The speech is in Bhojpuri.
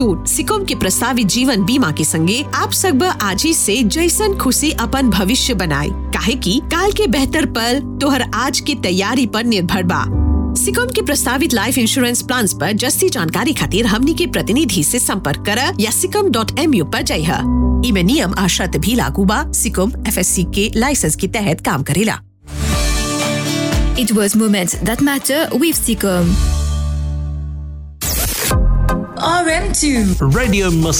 छूट सिकोम के प्रस्तावित जीवन बीमा के संगे आप सब आज ही से जैसन खुशी अपन भविष्य बनाए काहे की काल के बेहतर पल तोहर आज की तैयारी पर निर्भर बा सिकोम के प्रस्तावित लाइफ इंश्योरेंस प्लान पर जस्ती जानकारी खातिर हमनी के प्रतिनिधि से संपर्क कर या सिकम डॉट एम यू पर जइह इमे नियम आ शर्त भी लागू बा सिकोम एफ के लाइसेंस के तहत काम करेला It was moments that matter with Seacom. RM2. Radio must